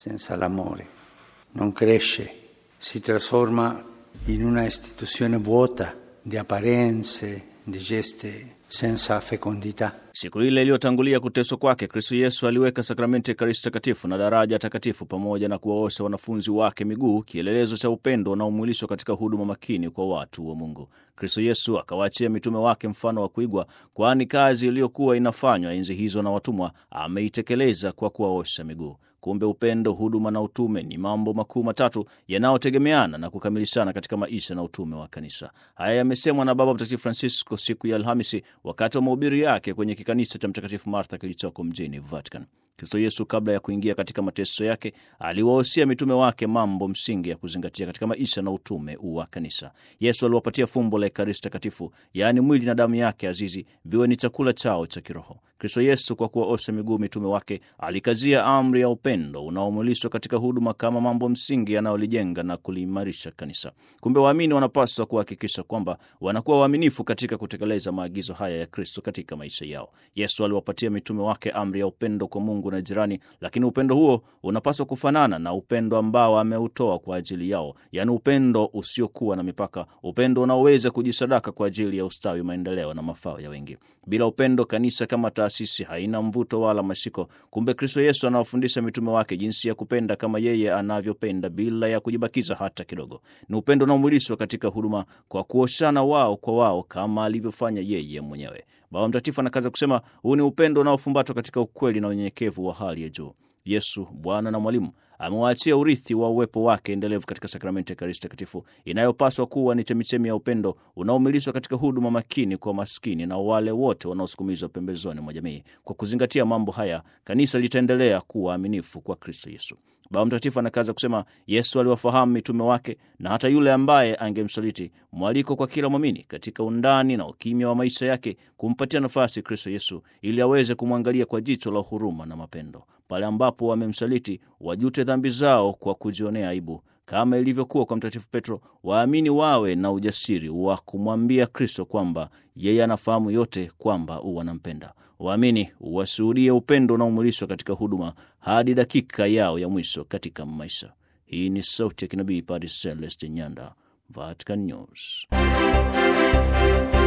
senza l'amore non cresce, si trasforma in una istituzione vuota di apparenze, di gesti senza fecondità. Siku ile iliyotangulia kuteswa kwake, Kristo Yesu aliweka sakramenti ya Ekaristi Takatifu na daraja takatifu pamoja na kuwaosha wanafunzi wake miguu, kielelezo cha upendo unaomwilishwa katika huduma makini kwa watu wa Mungu. Kristo Yesu akawaachia mitume wake mfano wa kuigwa, kwani kazi iliyokuwa inafanywa enzi hizo na watumwa ameitekeleza kwa kuwaosha miguu. Kumbe upendo, huduma na utume ni mambo makuu matatu yanayotegemeana na kukamilishana katika maisha na utume wa kanisa. Haya yamesemwa na Baba Mtakatifu Francisco siku ya Alhamisi wakati wa mahubiri yake kwenye kikanisa cha Mtakatifu Martha kilichoko mjini Vatican. Kristo Yesu kabla ya kuingia katika mateso yake aliwahusia mitume wake mambo msingi ya kuzingatia katika maisha na utume wa kanisa. Yesu aliwapatia fumbo la Ekaristi Takatifu, yaani mwili na damu yake azizi viwe ni chakula chao cha kiroho. Kristo Yesu kwa kuwaosha miguu mitume wake alikazia amri ya upendo unaomwilishwa katika huduma kama mambo msingi yanayolijenga na kuliimarisha kanisa. Kumbe waamini wanapaswa kuhakikisha kwamba wanakuwa waaminifu katika kutekeleza maagizo haya ya Kristo katika maisha yao. Yesu aliwapatia mitume wake amri ya upendo kwa Mungu na jirani, lakini upendo huo unapaswa kufanana na upendo ambao ameutoa kwa ajili yao, yaani upendo usiokuwa na mipaka, upendo unaoweza kujisadaka kwa ajili ya ustawi, maendeleo na mafao ya wengi. Bila upendo, kanisa kama taasisi haina mvuto wala mashiko. Kumbe Kristo Yesu anawafundisha mitume wake jinsi ya kupenda kama yeye anavyopenda bila ya kujibakiza hata kidogo. Ni upendo unaomwilishwa katika huduma kwa kuoshana wao kwa wao kama alivyofanya yeye mwenyewe. Baba Mtakatifu anakaza kusema huu ni upendo unaofumbatwa katika ukweli na unyenyekevu wa hali ya juu. Yesu Bwana na Mwalimu amewaachia urithi wa uwepo wake endelevu katika sakramenti ya Ekaristi Takatifu inayopaswa kuwa ni chemichemi ya upendo unaomilishwa katika huduma makini kwa maskini na wale wote wanaosukumizwa pembezoni mwa jamii. Kwa kuzingatia mambo haya, kanisa litaendelea kuwa aminifu kwa Kristo Yesu. Baba Mtakatifu anakaza kusema Yesu aliwafahamu mitume wake na hata yule ambaye angemsaliti, mwaliko kwa kila mwamini katika undani na ukimya wa maisha yake kumpatia nafasi Kristo Yesu ili aweze kumwangalia kwa jicho la huruma na mapendo. Pale ambapo wamemsaliti, wajute dhambi zao kwa kujionea aibu kama ilivyokuwa kwa Mtakatifu Petro. Waamini wawe na ujasiri wa kumwambia Kristo kwamba yeye anafahamu yote, kwamba wanampenda. Waamini washuhudie upendo unaomwilishwa katika huduma hadi dakika yao ya mwisho katika maisha. Hii ni sauti ya kinabii Padre Celeste Nyanda, Vatican News.